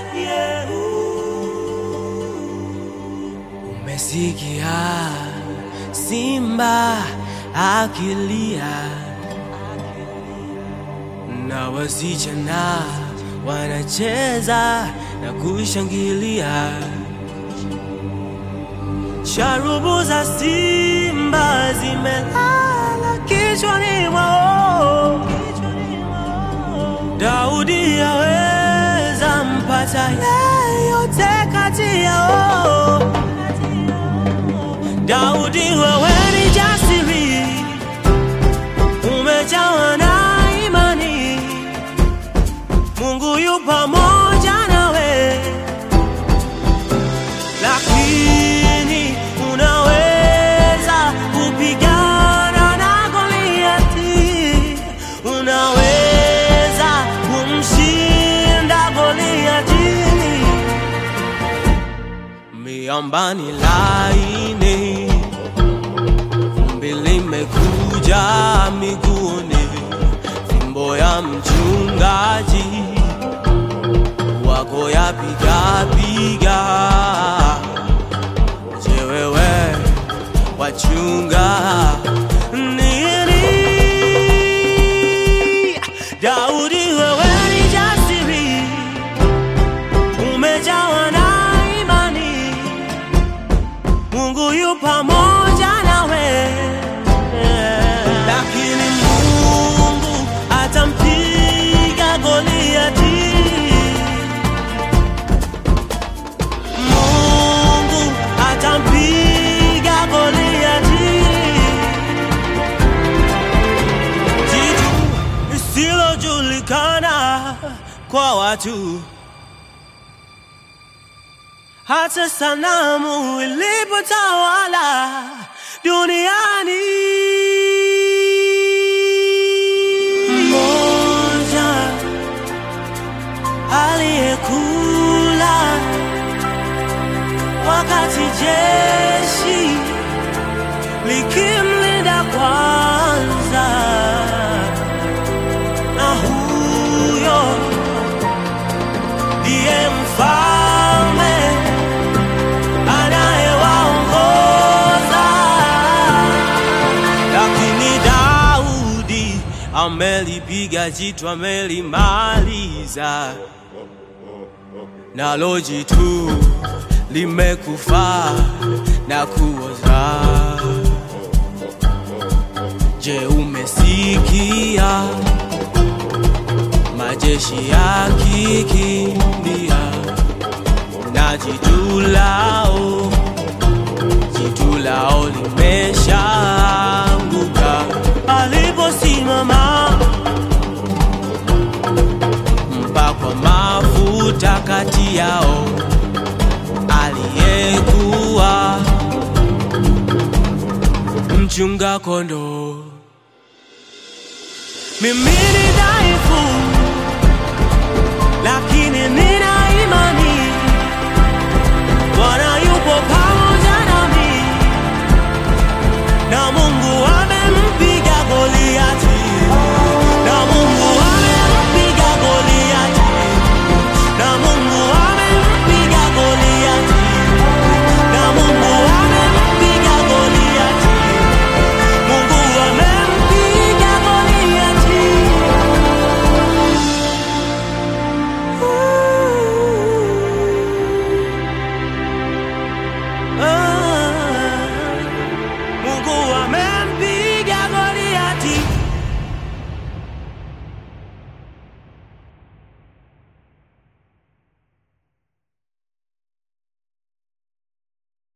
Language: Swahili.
yeah. Umesikia simba akilia na wasichana wanacheza na kushangilia. Sharubu za simba zimelala kichwani mwao. Daudi aweza mpata yeyote kati yao. Daudi, wewe ni jasiri, umejawa na imani, Mungu yu pamoja nawe, lakini unaweza kupigana na Goliati, unaweza kumshinda Goliati miambani laini, vumbi limekuja miguuni, fimbo ya mchungaji wako yapiga piga. Je, wewe wachunga nini? Daudi, wewe ni jasiri umejawa na imani, Mungu yu pamoja nawe, lakini Mungu atampiga Goliati. Mungu atampiga Goliati. Jitu lisilojulikana kwa watu hata sanamu ilipotawala duniani. Mmoja aliyekula wakati jeshi likimlinda kwanza, na huyo ndiye mfalme anayewaongoza. Lakini Daudi amelipiga jitu, amelimaliza, nalo jitu limekufa na kuoza. Je, umesikia majeshi yakikimbia na jitu lao, jitu lao limeshaanguka aliposimama mpakwa mafuta kati yao aliyekuwa mchunga kondoo. Mimi ni dhaifu, lakini nina imani Bwana yupo